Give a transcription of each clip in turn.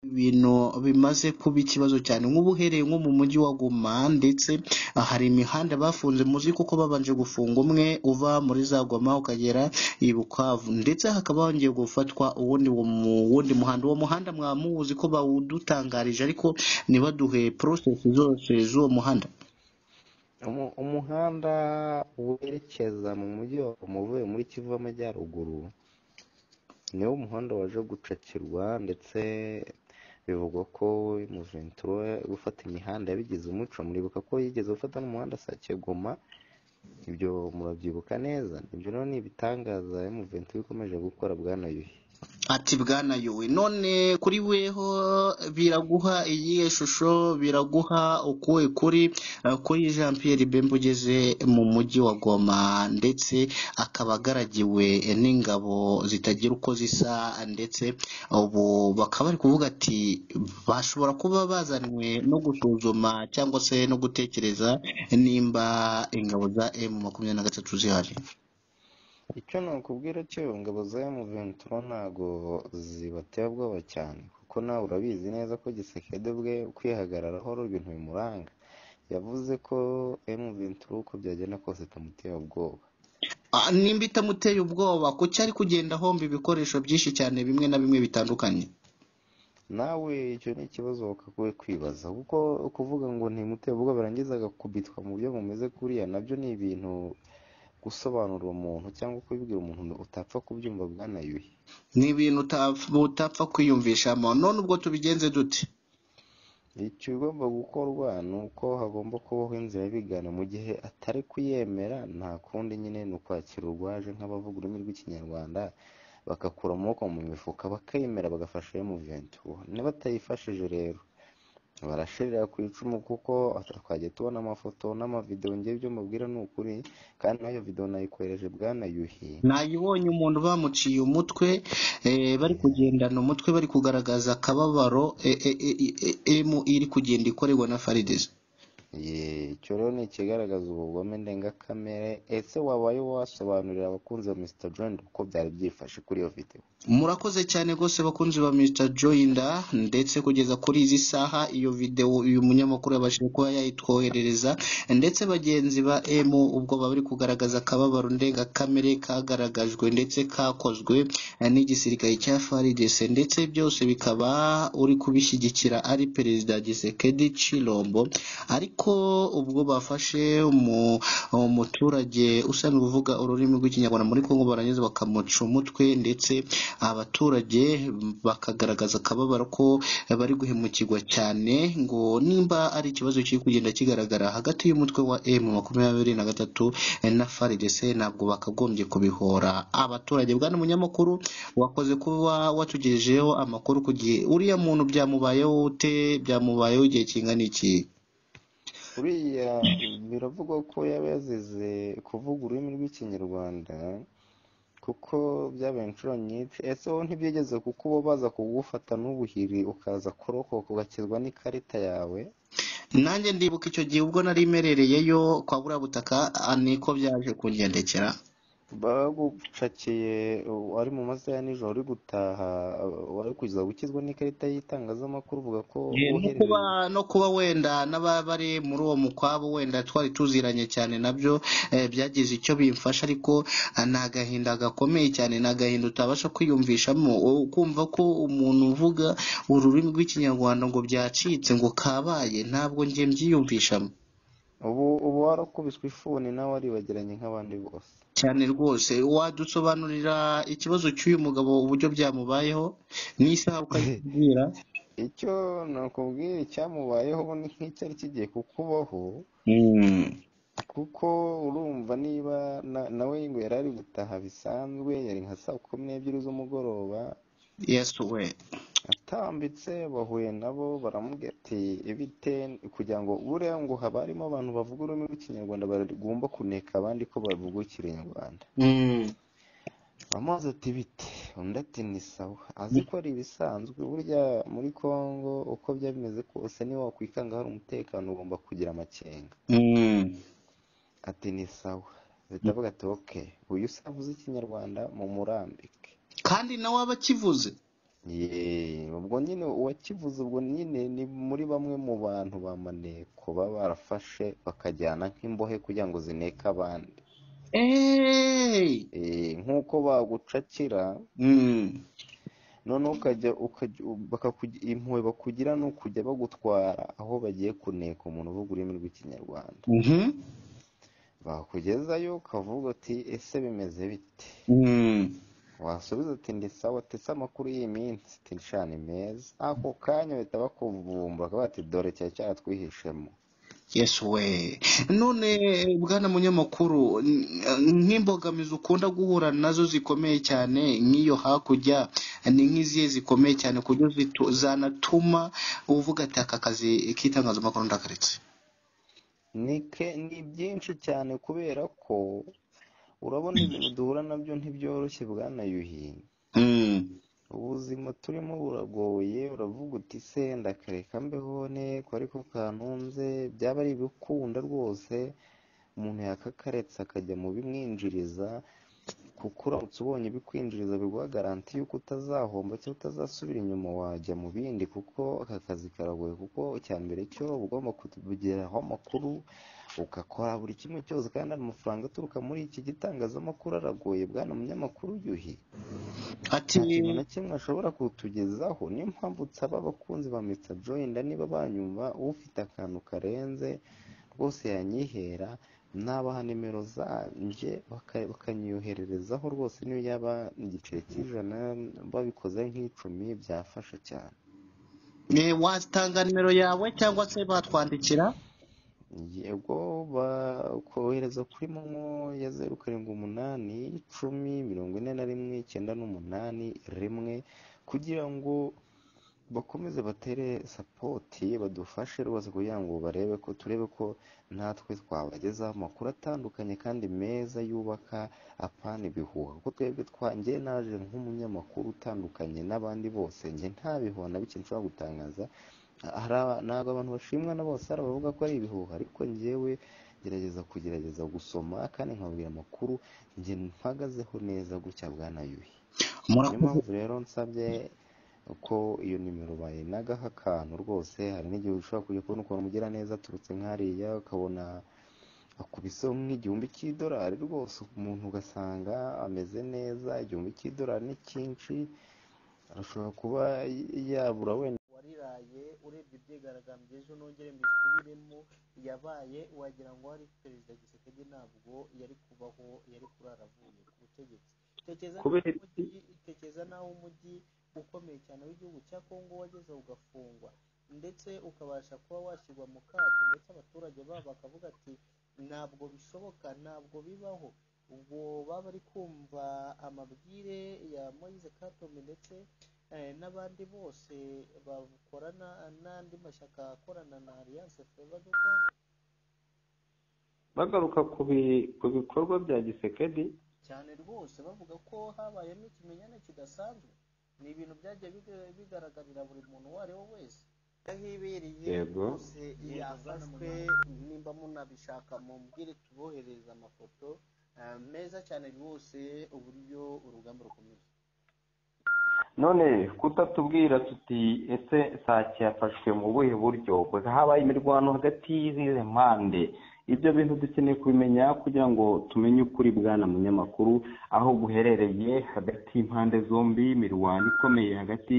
ibintu bimaze kuba ikibazo cyane nk'ubu uhereye nko mu mujyi wa Goma ndetse hari imihanda bafunze muzi kuko babanje gufunga umwe uva muri za Goma ukagera i Bukavu ndetse hakaba hongeye gufatwa uwundi wundi muhanda uwo muhanda mwaba muwuzi ko bawudutangarije ariko ntibaduhe process zose z'uwo muhanda Umu- umuhanda werekeza mu mujyi wa Goma uvuye muri kivu y'amajyaruguru niwo muhanda waje gucakirwa ndetse bivugwa ko muventi we gufata imihanda yabigize umuco muribuka ko yigeze gufata n'umuhanda sakegoma ibyo murabyibuka neza ibyo rero ni ibitangaza muventi ikomeje gukora bwana yuhi ati bwana yuwe none kuri weho biraguha iyihe shusho biraguha ukuwe kuri eh, kuri jean pierre bemba ugeze mu mujyi wa goma ndetse akaba agaragiwe n'ingabo zitagira uko zisa ndetse ubu bakaba bari kuvuga ati bashobora kuba bazanwe no gusuzuma cyangwa se no gutekereza nimba ingabo za emu makumyabiri na gatatu zihari icyo nakubwira cyo ingabo za muventi ntago zibateye ubwoba cyane kuko nawe urabizi neza ko gisekede bwe kwihagararaho ibintu bimuranga yavuze ko muventi uko byagenda kose itamuteye ubwoba Ah, nimba itamuteye ubwoba kuki ari kugenda ahomba ibikoresho byinshi cyane bimwe na bimwe bitandukanye nawe icyo ni ikibazo wakagoye kwibaza kuko kuvuga ngo ntimuteye ubwoba birangiza agakubitwa mu buryo bumeze kuriya nabyo ni ibintu gusobanurira umuntu cyangwa kubibwira umuntu utapfa kubyumva bwana yuhi ni ibintu utapf- utapfa kwiyumvishamo none ubwo tubigenze dute ikigomba gukorwa ni uko hagomba kubaho inzira y'ibigana mu gihe atari kuyemera nta kundi nyine ni ukwakira urwaje nk'abavuga ururimi rw'ikinyarwanda bagakura amaboko mu mifuka bakayemera bagafasha iyo muventi niba atayifashije rero barashirira ku icumu kuko twajya tubona amafoto n'amavidewo ngewe ibyo mubwira ni ukuri kandi nayo videwo nayikohereje bwana yuhi nayibonye umuntu bamuciye umutwe eh, bari kugendana umutwe bari kugaragaza akababaro eh, eh, eh, eh, emu iri kugenda ikorerwa na faridezi Ye, icyo rero ni ikigaragaza ubugome ndengakamere ese wabaye wasobanurira abakunzi ba Mr John uko byari byifashe kuri iyo videwo murakoze cyane rwose bakunzi ba Mr Joyinda ndetse kugeza kuri izi saha iyo video uyu munyamakuru yabashije kuba yayitwoherereza ndetse bagenzi ba emu ubwo baba bari kugaragaza akababaro ndengakamere kagaragajwe ndetse kakozwe eh, n'igisirikare cya faridese ndetse byose bikaba uri kubishyigikira ari perezida gisekedi cilombo ariko ubwo bafashe umu- umuturage usanzwe uvuga ururimi rw'ikinyarwanda muri kongo barangiza bakamuca umutwe ndetse abaturage bakagaragaza akababaro ko bari guhemukirwa cyane ngo nimba ari ikibazo kiri kugenda kigaragara hagati y'umutwe wa emu makumyabiri na gatatu na faridese ntabwo bakagombye kubihora abaturage bwana munyamakuru wakoze kuba watugejejeho amakuru ku gihe uriya muntu byamubayeho ute byamubayeho igihe kingana iki uriya biravugwa ko yaba yazize kuvuga ururimi rw'ikinyarwanda kuko byabaye inshuro nyinshi ese wowe ntibyigeze kuko uba baza kugufata n'ubuhiri ukaza kurokoka ugakizwa n'ikarita yawe nanjye ndibuka icyo gihe ubwo nari merereyeyo kwa buriya butaka ah, niko byaje kungendekera bagucakiye uh, wari mu masaha ya nijoro uri gutaha uh, wari kuza gukizwa n'ikarita y'itangazamakuru uvuga ko Eh, no kuba uherereye no kuba wenda n'abari muri uwo mukwabo wenda twari tuziranye cyane nabyo eh, byagize icyo bimfasha ariko ah, ni agahinda gakomeye cyane ni agahinda utabasha kwiyumvishamo wowe ukumva ko umuntu uvuga ururimi rw'ikinyarwanda ngo byacitse ngo kabaye ntabwo njye mbyiyumvishamo ubu ubu warakubiswe ifuni nawe waribagiranye nk'abandi bose cyane rwose wadusobanurira ikibazo cy'uyu mugabo uburyo byamubayeho n'isaha ukayibwira icyo nakubwira icyamubayeho ni nk'icyari kigiye kukubaho kuko urumva niba na- nawe ngo yari ari gutaha bisanzwe yari nka saa kumi n'ebyiri z'umugoroba yesuwe atambitse bahuye nabo baramubwira ati ibite kugira ngo buriya ngo haba harimo abantu bavuga ururimi rw'ikinyarwanda bagomba kuneka abandi ko bavuga ikinyarwanda amazi ati bite undi ati ni sawa azi ko ari ibisanzwe burya muri kongo uko byaba bimeze kose niba wakwikanga hari umutekano ugomba kugira amakenga ati ni sawa bahita bavuga ati oke uyu se avuze ikinyarwanda mumurambike kandi nawe aba akivuze Yee, ubwo nyine uwakivuze ubwo nyine ni muri bamwe mu bantu ba maneko baba barafashe bakajyana nk'imbohe kugira ngo zineke abandi Hey! Eh, nk'uko bagucakira Mm. noneho ukajya ukajya bakakugi- impuhwe bakugira ni ukujya bagutwara aho bagiye kuneka umuntu uvuga ururimi rw'ikinyarwanda Mhm. bakugezayo ukavuga uti ese bimeze bite Mm. wasubiza uti ndi sawa tese amakuru y'iminsi uti "Sha, ni meza ako kanya bahita bakuvumbura bakavuga ati dore cyari cyaratwihishemo Yes we. None bwana munyamakuru n- nk'imbogamizi ukunda guhura nazo zikomeye cyane nk'iyo hakurya ni nk'izihe zikomeye cyane kuburyo zitu- zanatuma uvuga ati aka kazi k'itangazamakuru ndakaretse. ni ke ni byinshi cyane kubera ko urabona ibintu duhura nabyo ntibyoroshye bwana yuhi Mm. ubuzima turimo buragoye uravuga uti se ndakareka mbeho nteko ariko kantunze byaba ari ibikunda rwose umuntu yakakaretse akajya mu bimwinjiriza kuko uramutse ubonye ibikwinjiriza biguha garanti y'uko utazahomba cyangwa utazasubira inyuma wajya mu bindi kuko aka kazi karagoye kuko icya mbere cyo uba ugomba kugeraho amakuru ugakora buri kimwe cyose kandi amafaranga aturuka muri iki gitangazamakuru aragoye bwana munyamakuru yuhi Ati nta kintu na kimwe ashobora kutugezaho niyo mpamvu nsaba abakunzi ba Mr Joyinda niba banyumva ufite akantu karenze rwose yanyihera nabaha nimero zanje baka- bakanyohererezaho rwose niyo yaba igiceri cy'ijana babikoze nk'icumi byafasha cyane eh, watanga nimero yawe cyangwa se batwandikira? yego bakohereza kuri momo ya zeru karindwi umunani icumi mirongo ine na rimwe icyenda n'umunani rimwe kugira ngo bakomeze batere sapoti badufashe rwose kugira ngo barebe ko turebe ko natwe twabagezaho amakuru atandukanye kandi meza yubaka apana ibihuha kuko twebwe twa njye naje nk'umunyamakuru utandukanye n'abandi bose njye nta bihuha na bike nshobora gutangaza hari aba- ntabwo abantu bashimwa na bose hari abavuga ko ari ibihuha ariko njyewe gerageza kugerageza gusoma kandi nkabwira amakuru njye mpagazeho neza gutya bwana yuhi niyo Murakoze. mpamvu rero nsabye ko iyo nimero bayinagaho akantu rwose hari n'igihe ushobora kujya kubona ukuntu umugera neza aturutse nk'ariya ukabona akubiseho nk'igihumbi cy'idolari rwose umuntu ugasanga ameze neza igihumbi cy'idolari ni cyinshi ashobora kuba yabura wenda wariraye urebye ibyigaragambya ejo nongere mbisubiremo yabaye wagira ngo hari perezida gisekedi ntabwo yari kubaho yari kuraravuye ku butegetsi tekereza naho kubera iki umujyi tekereza naho umujyi ukomeye cyane w'igihugu cya kongo wageze ugafungwa ndetse ukabasha kuba washyirwa mu kato ndetse abaturage babo bakavuga ati ntabwo bishoboka ntabwo bibaho ubwo baba bari kumva amabwire ya moise katombe ndetse eh, n'abandi bose bakorana n'andi mashyaka akorana na alliance fleuve du congo bagaruka ku bi- ku bikorwa bya gisekedi cyane rwose bavuga ko habayemo ikimenyane kidasanzwe ni ibintu byagiye biga- bigaragarira buri muntu uwo ari we wese yahibereye yego rwose yafashwe nimba munabishaka mumbwire tuboherereza amafoto eh, meza cyane rwose uburyo urugamba rukomeye none kutatubwira tuti ese sake yafashwe mu buhe buryo habaye imirwano hagati y'izihe mpande ibyo bintu dukeneye kubimenya kugira ngo tumenye ukuri bwana munyamakuru aho guherereye hagati y'impande zombi imirwano ikomeye hagati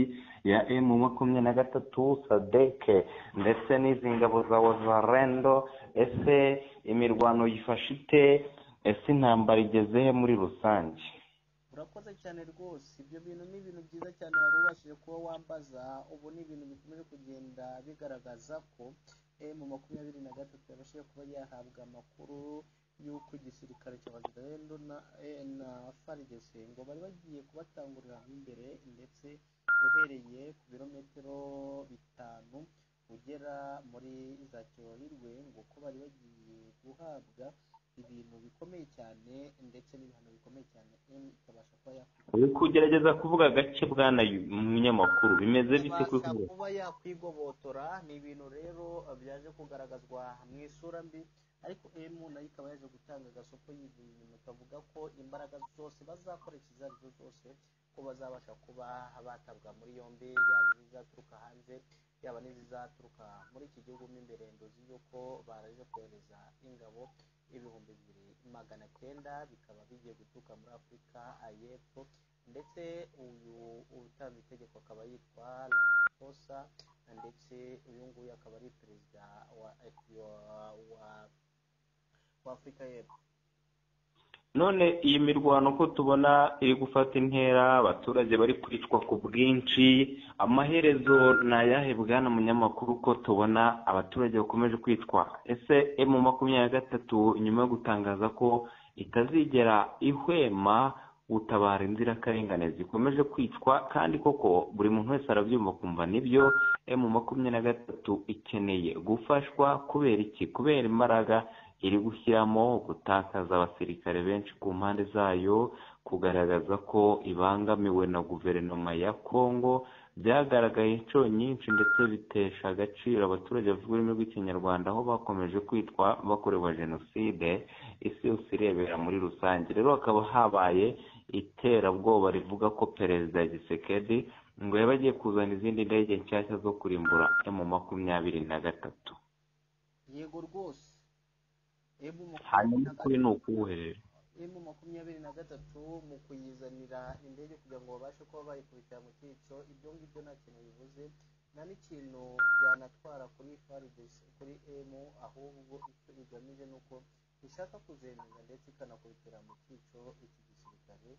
ya emu makumyabiri na gatatu sadeke ndetse n'izi ngabo za wazarendo ese imirwano yifashe ite ese intambara igeze he muri rusange urakoze cyane rwose ibyo bintu ni ibintu byiza cyane wari ubashije kuba wambaza ubu ni ibintu bikomeje kugenda bigaragaza ko mu makumyabiri na gatatu yabashije kuba yahabwa amakuru y'uko igisirikare cya bazirendo na eh, na FARDC ngo bari bagiye kubatangurira mo imbere ndetse uhereye ku birometero bitanu ugera muri za kirorirwe ngo ko bari bagiye guhabwa ibintu bikomeye cyane ndetse n'ibihano bikomeye cyane em ikabasha kuba yakwigomwa uri kugerageza kuvuga gake bwana yu- munyamakuru bimeze bite kuri ikabasha kumwe kuba yakwigobotora ni ibintu rero byaje kugaragazwa mu isura mbi ariko emu nayo ikaba yaje gutanga agasoko y'ibintu ikavuga ko imbaraga zose bazakoresha izo ari zo zose uko bazabasha kuba batabwa muri yombi yaba izaturuka hanze yaba n'izizaturuka muri iki gihugu mo imbere nduzi yuko baraje kohereza ingabo ibihumbi bibiri magana cyenda bikaba bigiye guturuka muri afurika y'epfo ndetse uyu utanga itegeko akaba yitwa ramaphosa ndetse uyu nguyu akaba ari perezida wa wa- wa wa afurika y'epfo none iyi mirwano uko tubona iri gufata intera abaturage bari kwicwa ku bwinshi amaherezo ni ayahe bwana munyamakuru ko tubona abaturage bakomeje kwicwa ese emu makumyabiri na gatatu nyuma yo gutangaza ko itazigera ihwema gutabara inzirakarengane zikomeje kwicwa kandi koko buri muntu wese arabyumva kumva nibyo emu makumyabiri na gatatu ikeneye gufashwa kubera iki kubera imbaraga iri gushyiramo gutakaza abasirikare benshi ku mpande zayo kugaragaza ko ibangamiwe na guverinoma ya congo byagaragaye inshuro nyinshi ndetse bitesha agaciro abaturage bavuga ururimi rw'ikinyarwanda aho bakomeje kwitwa bakorewe jenoside isi yose irebera muri rusange rero hakaba habaye iterabwoba rivuga ko perezida gisekedi ngo yaba agiye kuzana izindi ndege nshyashya zo kurimbura emu makumyabiri na gatatu yego rwose emu makumyabiri hanyuma na ukuri ni ukuwuhe emu makumyabiri na gatatu mu kuyizanira indege kugira ngo babashe kuba bayikubitira mu cyico ibyo ngibyo nta kintu bivuze nta n'ikintu byanatwara kuri faridesi kuri emu ahubwo icyo igamije ni uko ishaka kuzemeza ndetse ikanakubitira mu cyico iki gisirikare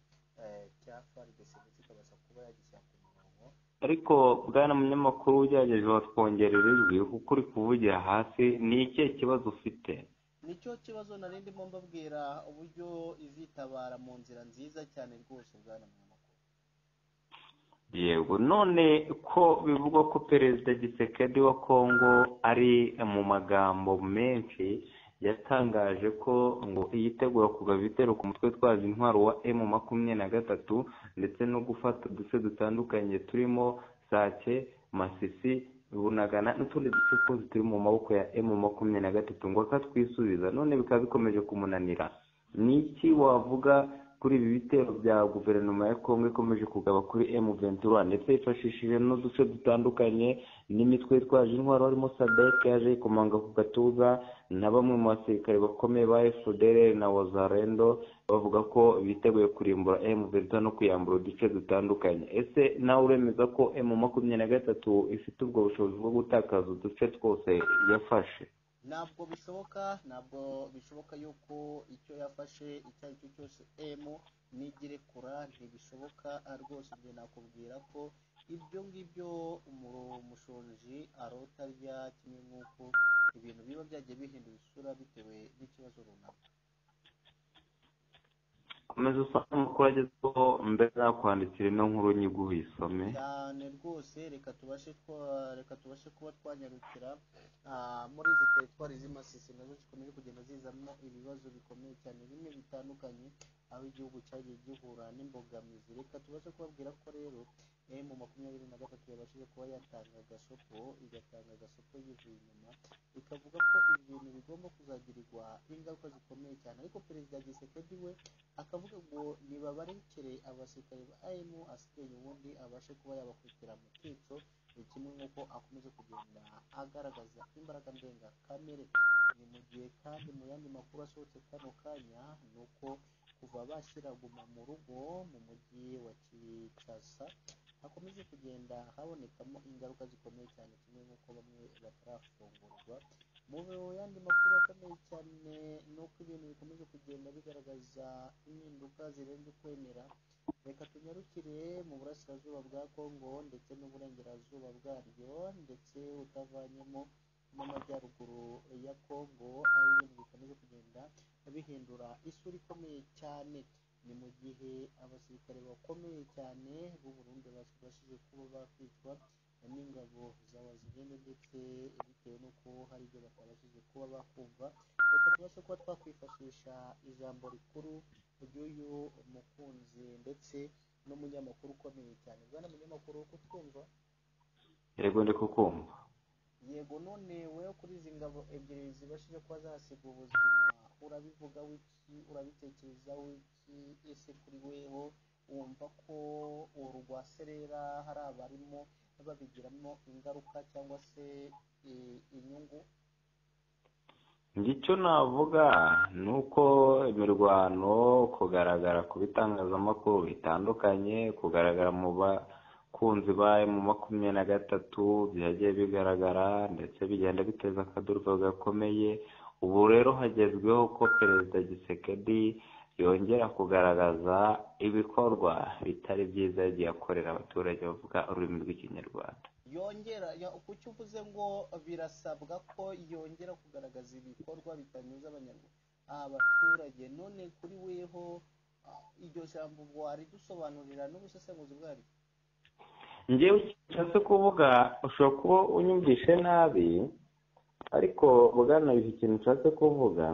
eh, cya faridesi ndetse ikabasha kuba yagishyira ku murongo ariko bwana munyamakuru ugerageje watwongerera ijwi kuko uri kuvugira hasi ni ikihe kibazo ufite nicyo kibazo nari ndimo mbabwira uburyo izitabara mu nzira nziza cyane rwose bwana munyamakuru yego none ko bivugwa ko perezida gisekedi wa kongo ari mu magambo menshi yatangaje ko ngo yitegura kugaba ibitero ku mutwe twazi intwaro wa emu makumyabiri na gatatu ndetse no gufata uduce dutandukanye turimo sake masisi bunagana n'utundi duce twose turi mu maboko ya emu makumyabiri na gatatu ngo akatwisubiza none bikaba bikomeje kumunanira ni iki wavuga kuri ibi bitero bya guverinoma ya kongo ikomeje kugaba kuri emu ventura ndetse yifashishije n'uduce dutandukanye n'imitwe yitwaje intwaro harimo sadek yaje yikomanga ku gatuza na bamwe mu basirikare bakomeye ba fdr na wazarendo bavuga ko biteguye kurimbura emu ventura no kuyambura uduce dutandukanye ese nawe uremeza ko emu makumyabiri na gatatu ifite ubwo bushobozi bwo gutakaza uduce twose yafashe ntabwo bishoboka ntabwo bishoboka yuko icyo yafashe icyo ari cyo cyose emu n'igerekura ntibishoboka ah, rwose ibyo nakubwira ko ibyo ngibyo umu- umushonji arota rya kimwe nk'uko ibintu biba byagiye bihindura isura bitewe n'ikibazo runaka komeza usanga amakuru agezweho mbere yakwandikira ino nkuru nyiguhe isome cyane rwose reka tubashe twa- reka tubashe kuba twanyarukira ah, muri izi teritwari z'imasisi nazo zikomeje kugenda zizamo ibibazo bikomeye cyane bimwe bitandukanye aho igihugu cyagiye gihura n'imbogamizi reka tubashe kubabwira ko rero emu makumyabiri na gatatu yabashije kuba yatanga agasoko igatanga agasoko yivuye inyuma ikavuga ko ibi bintu bigomba kuzagirirwa ingaruka zikomeye cyane ariko perezida gisekedi we akavuga ngo nibabarekere abasirikare ba emu asigaye ubundi abashe kuba yabakubitira mu kico ni kimwe nk'uko akomeza kugenda agaragaza imbaraga ndengakamere ni mu gihe kandi mu yandi makuru asohotse kano kanya ni uko kuva bashyira guma mu rugo mu mujyi wa kinshasa hakomeje kugenda habonekamo ingaruka zikomeye cyane kimwe nk'uko bamwe batarafungurwa mu yandi makuru akomeye cyane ni uko ibintu bikomeje kugenda bigaragaza impinduka zirenze ukwemera reka tunyarukire mu burasirazuba bwa kongo ndetse n'uburengerazuba bwaryo ndetse utavanyemo n'amajyaruguru ya kongo aho ibintu bikomeje kugenda bihindura isura ikomeye cyane ni mu gihe abasirikare bakomeye cyane b'u Burundi babashije kuba bakwicwa n'ingabo za wazigende ndetse bitewe n'uko hari ibyo batabashije kuba bakumva reka tubashe kuba twakwifashisha ijambo rikuru ry'uyu mukunzi ndetse n'umunyamakuru ukomeye cyane bwana munyamakuru kutwumva yego ndi kukumva yego none wowe kuri izi ngabo ebyiri zibashije kuba zahasiga ubuzima urabivuga wiki urabitekereza wiki ese kuri weho wumva ko uru rwa serera hari abarimo babigiramo ingaruka cyangwa se eh, inyungu ngicyo navuga ni uko imirwano kugaragara ku bitangazamakuru bitandukanye kugaragara mu bakunzi ba mu makumyabiri na gatatu byagiye bigaragara ndetse bigenda biteza akaduruko gakomeye ubu rero hagezweho ko perezida gisekedi yongera kugaragaza ibikorwa bitari byiza yagiye akorera abaturage bavuga ururimi rw'ikinyarwanda yongera ya- kuki uvuze ngo birasabwa ko yongera kugaragaza ibikorwa bitanyuze abanyarwanda abaturage none kuri weho ah, iryo jambo waridusobanurira n'ubusesenguzi bwaryo ngewe nshatse kuvuga ushobora kuba unyumvishe nabi ariko bwana bihe ikintu nshatse kuvuga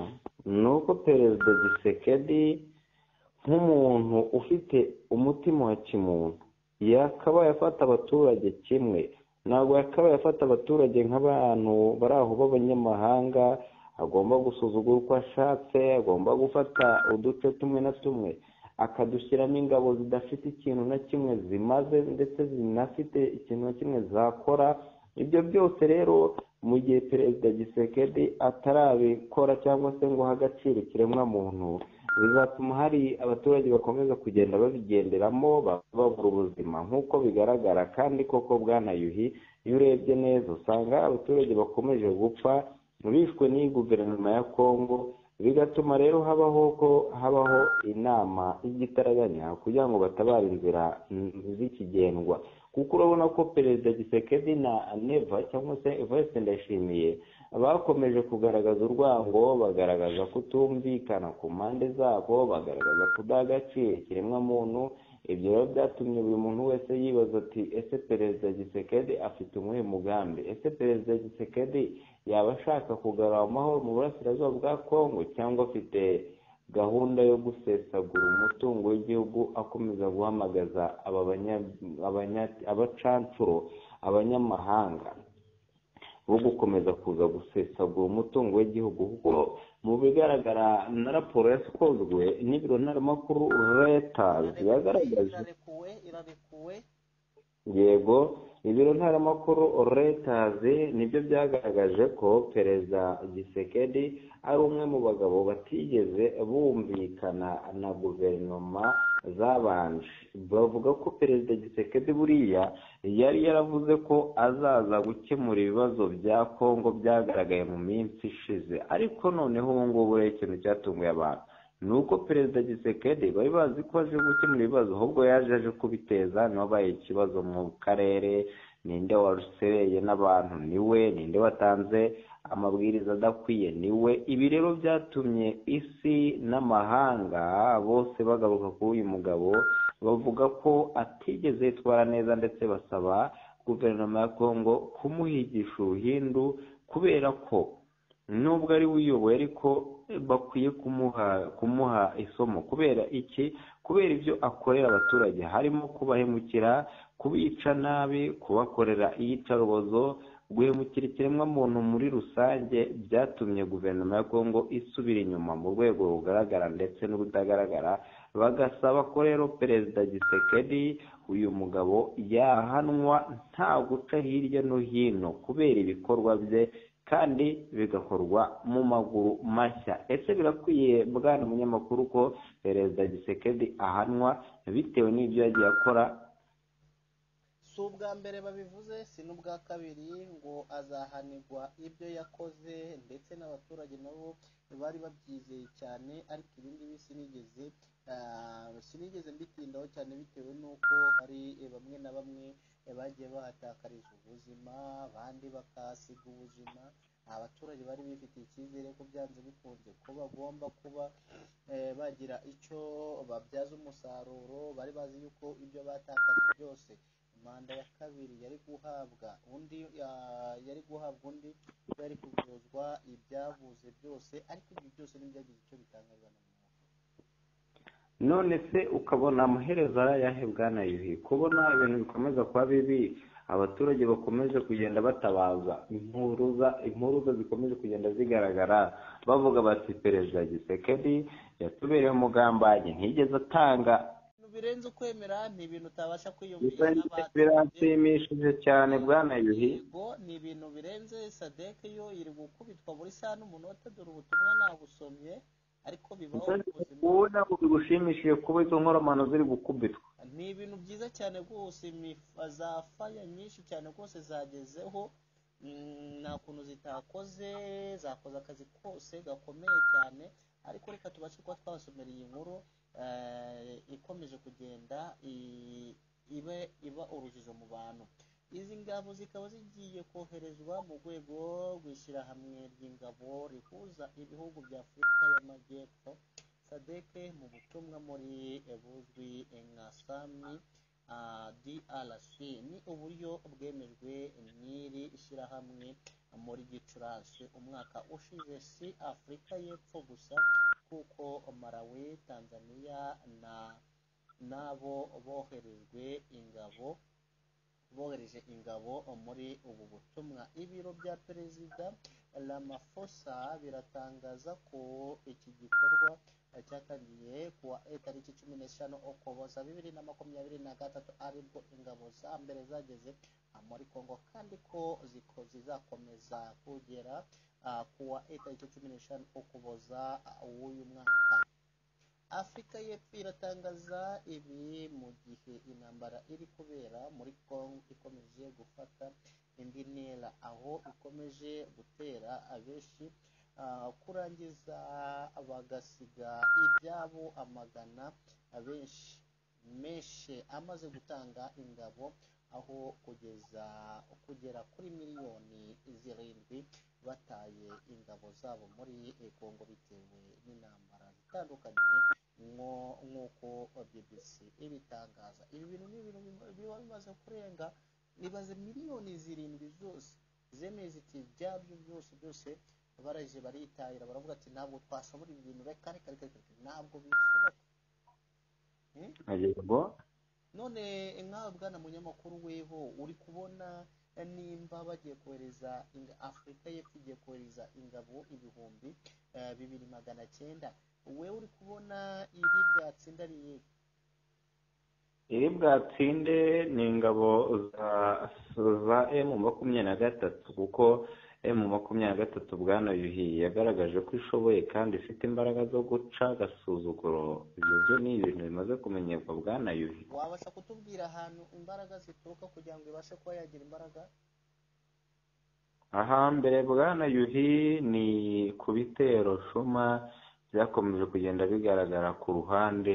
ni uko perezida gisekedi nk'umuntu ufite umutima wa kimuntu yakabaye afata abaturage kimwe ntabwo yakabaye afata abaturage nk'abantu bari aho b'abanyamahanga agomba gusuzugura uko ashatse agomba gufata uduce tumwe na tumwe akadushyiramo ingabo zidafite ikintu na kimwe zimaze ndetse zinafite ikintu na kimwe zakora ibyo byose rero mu gihe perezida gisekedi atarabikora cyangwa se ngo ahe agaciro ikiremwamuntu bizatuma hari abaturage bakomeza kugenda babigenderamo ba- babura ubuzima nk'uko bigaragara kandi koko bwana yuhi iyo urebye neza usanga abaturage bakomeje gupfa bishwe n'iyi guverinoma ya kongo bigatuma rero habaho ko habaho inama y'igitaraganya kugira ngo batabare inzira mm, z'ikigendwa kuko urabona ko perezida gisekedi na neva cyangwa se vese ndayishimiye bakomeje kugaragaza urwango bagaragaza kutumvikana ku mpande zabo bagaragaza kudaha agaciro ikiremwamuntu ibyo rero byatumye buri muntu wese yibaza ati ese perezida gisekedi afite umuhe mugambi ese perezida gisekedi yaba ashaka kugarura amahoro mu burasirazuba bwa kongo cyangwa afite gahunda yo gusesagura umutungo w'igihugu akomeza guhamagaza aba banya- abanya- abacancuro abanyamahanga bo gukomeza kuza gusesagura umutungo w'igihugu kuko mu bigaragara na raporo yasikozwe n'ibiro ntaramakuru leta yagaragaje irarekuwe irarekuwe yego ibiro ntaramakuru letazi nibyo byagaragaje ko perezida gisekedi ari umwe mu bagabo batigeze bumvikana na guverinoma zabanje bavuga ko perezida gisekedi buriya yari yaravuze ko azaza gukemura ibibazo bya kongo byagaragaye mu minsi ishize ariko noneho ubu ngubu rero ikintu cyatunguye abantu ni uko perezida gisekedi bari bazi ko aje gukemura ibibazo ahubwo yaje aje kubiteza ntiwabaye ikibazo mu karere ninde warusereye n'abantu niwe ninde watanze amabwiriza adakwiye niwe ibi rero byatumye isi n'amahanga bose bagaruka kuri uyu mugabo bavuga ko atigeze yitwara neza ndetse basaba guverinoma ya kongo kumuhigisha uruhindu kubera ko nubwo ari we uyoboye ariko bakwiye kumuha kumuha isomo kubera iki kubera ibyo akorera abaturage harimo kubahemukira kubica nabi kubakorera iyicarubozo guhemukira ikiremwamuntu muri rusange byatumye guverinoma ya kongo isubira inyuma mu rwego rugaragara ndetse n'urutagaragara bagasaba ko rero perezida gisekedi uyu mugabo yahanwa nta guca hirya no hino kubera ibikorwa bye kandi bigakorwa mu maguru mashya ese birakwiye bwana munyamakuru ko perezida gisekedi ahanwa bitewe n'ibyo yagiye akora si ubwa mbere babivuze si n'ubwa kabiri ngo azahanirwa ibyo yakoze ndetse n'abaturage nabo bari babyizeye cyane ariko ibi ngibi sinigeze ah, sinigeze mbitindaho cyane bitewe n'uko hari eh, bamwe na bamwe eh, bagiye bahatakariza ubuzima abandi bakahasiga ubuzima abaturage bari bifitiye icyizere ko byanze bikunze ko bagomba kuba eh, bagira icyo babyaza umusaruro bari bazi yuko ibyo batakaje byose manda ya kabiri yari guhabwa undi ah, yari guhabwa undi yari kuvuzwa ibyabuze byose ariko ibyo byose ntibyagize icyo bitangazwa na muntu none se ukabona amaherezo arayahe bwana yuhi kubona ibintu bikomeza kuba bibi abaturage bakomeje kugenda batabaza impuruza impuruza zikomeje kugenda zigaragara bavuga bati perezida gisekedi yatubereye umugambanyi ntigeze atanga birenze ukwemera ni ibintu utabasha kwiyumvira nk'abandi biranshimishije cyane bwana yuhi yego ni ibintu birenze sadeke yo iri gukubitwa buri saha n'umunota dore ubutumwa nabusomye ariko bibaho mu buzima ubona ko bigushimishije kuba izo nkoromano ziri gukubitwa ni ibintu byiza cyane rwose imifa- za faya nyinshi cyane rwose zagezeho Mm, nta kuntu zitakoze zakoze akazi kose gakomeye cyane ariko reka tubashe kuba twasomera iyi nkuru eh, ikomeje kugenda i- ibe iba urujijo mu bantu izi ngabo zikaba zigiye koherezwa mu rwego rw'ishyirahamwe ry'ingabo rihuza ibihugu bya afurika y'amajyepfo sadeke mu butumwa muri eh, buzwi nka sami ah, drc ni uburyo bwemejwe n'iri shyirahamwe muri gicurasi umwaka ushize si afurika y'epfo gusa kuko malawi tanzania na n'abo boherejwe ingabo bohereje ingabo muri ubu butumwa ibiro bya perezida Ramaphosa biratangaza ko iki gikorwa cyatangiye kuwa eh, tariki cumi n'eshanu ukuboza bibiri na makumyabiri na gatatu aribwo ingabo za mbere zageze ah, muri congo kandi ko ziko- zizakomeza kugera ah, kuwa eh, tariki cumi n'eshanu ukuboza ah, w'uyu mwaka afurika y'epfo iratangaza ibi mu gihe intambara iri kubera muri congo ikomeje gufata indi ntera aho ikomeje gutera abenshi ah, kurangiza bagasiga ibyabo amagana abenshi menshi amaze gutanga ingabo aho kugeza kugera kuri miliyoni zirindwi bataye ingabo zabo muri kongo bitewe n'intambara zitandukanye nko- nk'uko bbc ibitangaza ibi bintu ni ibintu bima- biba bimaze kurenga nibaze miliyoni zirindwi zose zemeye ziti byabyo byose byose baraje baritahira baravuga ati ntabwo twashobora ibi bintu reka reka reka reka, ntabwo bishoboka Hmm? yego none nkawe bwana munyamakuru weho uri kubona nimba bagiye kohereza inga- afurika y'epfo igiye kohereza ingabo ibihumbi eh, bibiri magana cyenda wewe uri kubona iri ryatsinda ari iyihe? iri bwatsinde ni ingabo za za emu makumyabiri na gatatu kuko emu makumyabiri na gatatu bwana yuhi yagaragaje ko ishoboye kandi ifite imbaraga zo guca agasuzuguro ibyo byo ni ibintu bimaze kumenyerwa bwana yuhi wabasha kutubwira ahantu imbaraga zituruka kugira ngo ibashe kuba yagira imbaraga ahambere bwana yuhi ni ku bitero shuma byakomeje kugenda bigaragara ku ruhande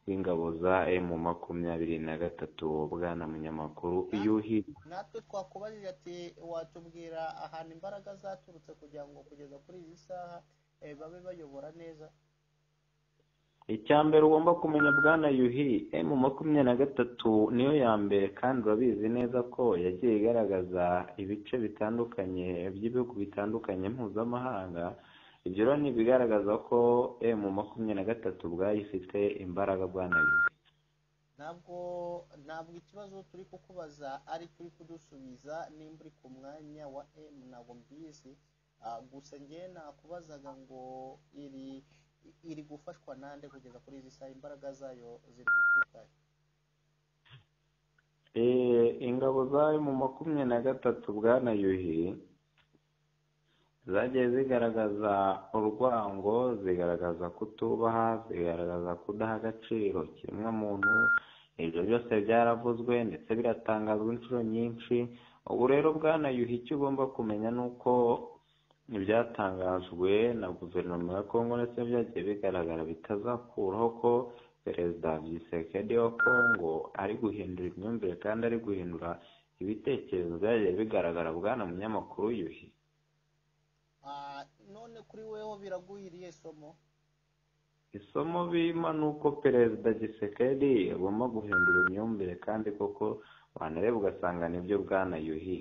rw'ingabo za emu makumyabiri na gatatu bwana munyamakuru yuhi natwe twakubajije ati watubwira ahantu imbaraga zaturutse kugira ngo kugeza kuri iyi saha eh, babe bayobora neza icya mbere ugomba kumenya bwana yuhi emu makumyabiri na gatatu niyo ya mbere kandi urabizi neza ko yagiye igaragaza ibice bitandukanye by'ibihugu bitandukanye mpuzamahanga ibyo rero ni ibigaragaza ko emu makumyabiri na gatatu ubwayo ifite imbaraga bwana yuhi ntabwo ntabwo ikibazo turi kukubaza ari turi kudusubiza nimba uri ku mwanya wa m ntabwo mbizi Ah, gusa njye nakubazaga ngo iri iri gufashwa nande kugeza kuri izi saha imbaraga zayo ziri guturuka he? Eh, ingabo zayo mu makumyabiri na gatatu bwana yuhi zagiye zigaragaza urwango zigaragaza kutubaha zigaragaza kudaha agaciro ikiremwamuntu ibyo byose byaravuzwe ndetse biratangazwa inshuro nyinshi ubu rero bwana yuhi icyo ugomba kumenya ni uko ibyatangajwe na guverinoma ya kongo ndetse byagiye bigaragara bitazakuraho ko perezida Tshisekedi wa kongo ari guhindura imyumvire kandi ari guhindura ibitekerezo byagiye bigaragara bwana munyamakuru yuhi Ah, none kuri weho biraguhiriye somo isomo bima ni uko perezida Tshisekedi agomba guhindura imyumvire kandi koko wanareba ugasanga nibyo bwana yuhi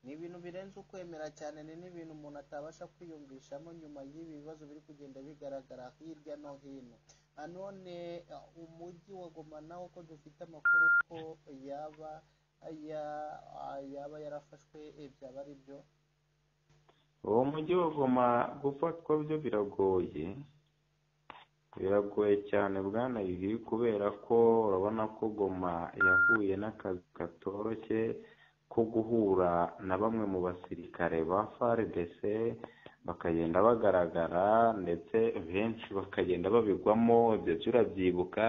ni ibintu birenze ukwemera cyane ni n'ibintu umuntu atabasha kwiyumvishamo nyuma y'ibi bibazo biri kugenda bigaragara hirya no hino Ah, none ah, umujyi wa goma nawo ko dufite amakuru ko yaba ya- ah, yaba yarafashwe eh, byaba ari byo uwo mujyi wa goma gufatwa byo biragoye biragoye cyane bwana yuhi kubera ko urabona ko goma yahuye n'akazi katoroshye ko guhura na bamwe mu basirikare ba FARDC bakagenda bagaragara ndetse benshi bakagenda babigwamo ibyo byo urabyibuka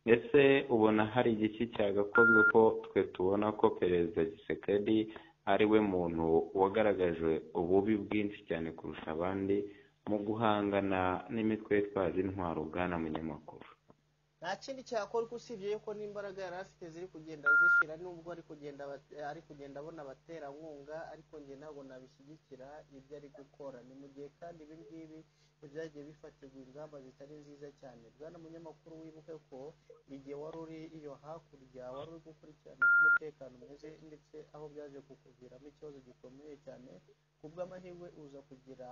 ese ubona hari igiki cyagakozwe ko twe tubona ko perezida gisekedi ari we muntu wagaragaje ububi bwinshi cyane kurusha abandi mu guhangana n'imitwe yitwaje intwaro bwana munyamakuru nta kindi cyakorwa usibye yuko n'imbaraga yari afite ziri kugenda zishira nubwo ari kugenda aba- ari kugenda abona abaterankunga ariko njye ntabwo nabishyigikira ibyo ari gukora ni mu gihe kandi ibi ngibi byagiye bifatirwa ingamba zitari nziza cyane bwana munyamakuru wibuke ko igihe wari uri iyo hakurya wari uri gukurikirana uko umutekano umeze ndetse aho byaje kukuviramo ikibazo gikomeye cyane kubw'amahirwe uza kugira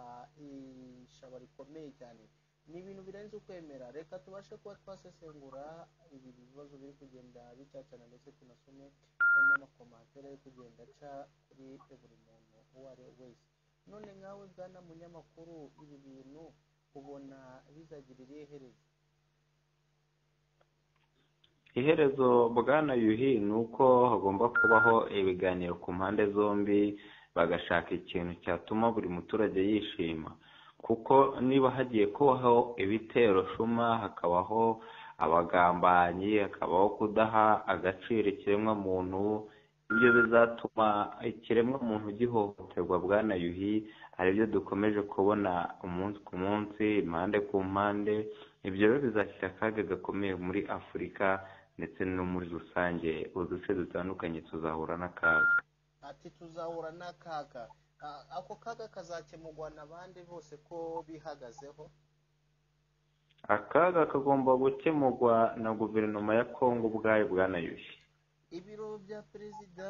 ishaba rikomeye cyane ni ibintu birenze ukwemera reka tubashe kuba twasesengura ibi bibazo biri kugenda bicacana ndetse tunasome n'amakomantere ari kugenda aca kuri buri muntu uwo ari we wese none nkawe bwana munyamakuru ibi bintu ubona bizagira irihe herezo iherezo bwana yuhi ni uko hagomba kubaho ibiganiro ku mpande zombi bagashaka ikintu cyatuma buri muturage yishima kuko niba hagiye kubaho ibitero shuma hakabaho abagambanyi hakabaho kudaha agaciro ikiremwa muntu ibyo bizatuma ikiremwa muntu gihohoterwa bwana yuhi hari ibyo dukomeje kubona umunsi ku munsi impande ku mpande ibyo rero bizashyira akaga gakomeye muri afurika ndetse no muri rusange uduce dutandukanye tuzahura n'akaga ati tuzahura n'akaga Ah, ako kaga kazakemurwa na bande bose ko bihagazeho akaga kagomba gukemurwa na guverinoma ya kongo ubwayo bwanayushye ibiro bya perezida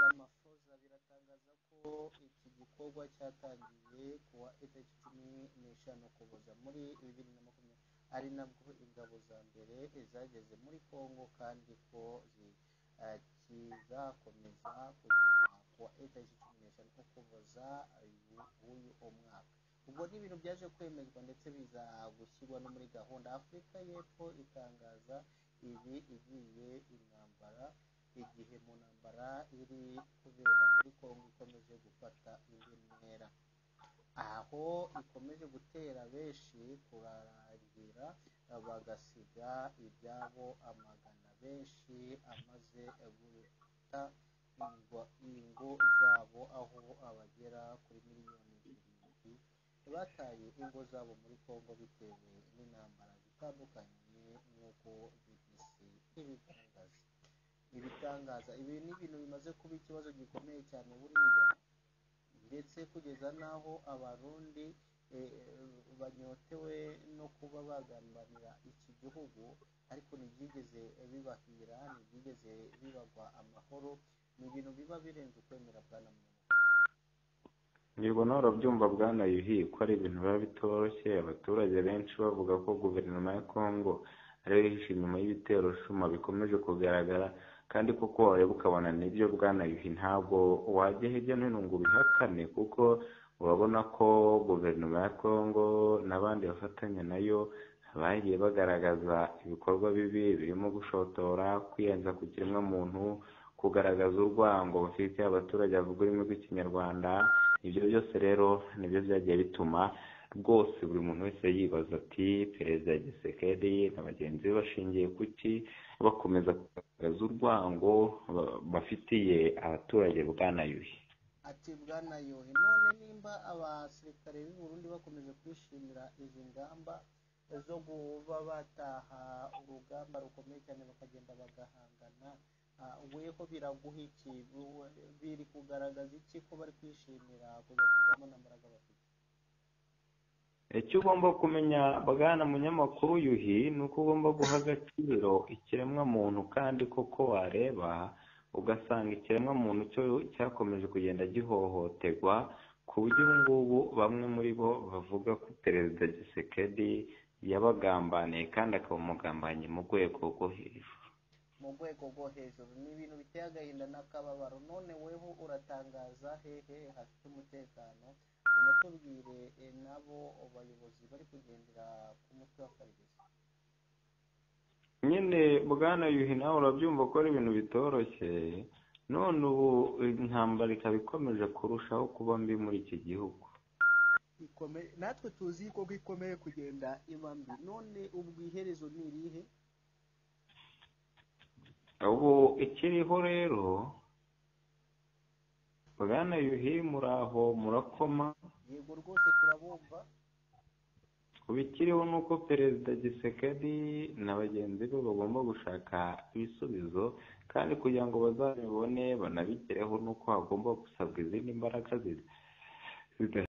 ramafoza biratangaza ko iki gikorwa cyatangiye kuwa itariki cumi n'eshanu kuboza muri bibiri na makumyabiri ari nabwo ingabo za mbere zageze muri kongo kandi ko zi- eh, kizakomeza kugera kuwa itariki cumi n'eshanu ukuboza w'uyu umwaka ubwo ni ibintu byaje kwemezwa ndetse biza gushyirwa no muri gahunda afurika y'epfo itangaza ibi igiye intambara igihe mu ntambara iri kubera muri kongo ikomeje gufata indi ntera aho ikomeje gutera benshi kurarangira bagasiga ibyabo amagana benshi amaze guta ingo, ingo zabo aho abagera kuri miliyoni zirindwi bataye ingo zabo muri kongo bitewe n'intambara zitandukanye nk'uko bbc ibitangaza ibitangaza ibi ni ibintu bimaze kuba ikibazo gikomeye cyane buriya ndetse kugeza n'aho abarundi eh, banyotewe no kuba bagambanira iki gihugu ariko ntibyigeze bibahira ntibyigeze bibagwa amahoro ni ibintu biba birenze ukwemera bwa na muntu ntabwo nawe urabyumva bwana yuhi ko ari ibintu biba bitoroshye abaturage benshi bavuga ko guverinoma ya kongo ariyo yihishe inyuma y'ibitero shuma bikomeje kugaragara kandi koko wareba ukabona nibyo bwana yuhi ntabwo wajya hirya no hino ngo ubihakane kuko urabona ko guverinoma ya kongo n'abandi bafatanya nayo bagiye bagaragaza ibikorwa bibi birimo gushotora kwiyenza ku kiremwamuntu kugaragaza urwango bafitiye abaturage bavuga ururimi rw'ikinyarwanda ibyo byose rero nibyo byagiye bituma rwose buri muntu wese yibaza ati perezida gisekedi na bagenzi be bashingiye kuki bakomeza kugaragaza urwango ba- bafitiye abaturage bwanayuhi ati bwana yuhi none nimba abasirikare b'u Burundi bakomeje kwishimira izi ngamba zo kuba bataha urugamba rukomeye cyane bakagenda bagahangana ah, weho biraguha iki Wowe- biri kugaragaza iki ko bari kwishimira kujya ku rugamba nta mbaraga bafite icyo ugomba kumenya bwana munyamakuru yuhi ni uko ugomba guha agaciro ikiremwamuntu kandi koko wareba ugasanga ikiremwamuntu cyo cyakomeje kugenda gihohoterwa ku buryo ubu ngubu bamwe muri bo bavuga ko perezida gisekedi yabagambaniye kandi akaba umugambanyi mu rwego rwo hejuru mu rwego rwo hejuru ni ibintu biteye agahinda n'akababaro none weho uratangaza hehe hafite umutekano unatubwire eh, nabo bayobozi bari kugendera ku mutwe wa farigisi nyine bwana yuhi nawe urabyumva ko ari ibintu bitoroshye none ubu intambara ikaba ikomeje kurushaho kuba mbi muri iki gihugu Ikome- natwe tuzi ko ikomeye kugenda iba mbi none ubwo iherezo ni irihe ubu ikiriho rero bwana yuhi muraho murakoma yego rwose turabumva ubu ikiriho ni uko perezida gisekedi na bagenzi be bagomba gushaka ibisubizo kandi kugira ngo bazabibone banabigereho ni uko hagomba gusabwa izindi mbaraga zida- zidaheza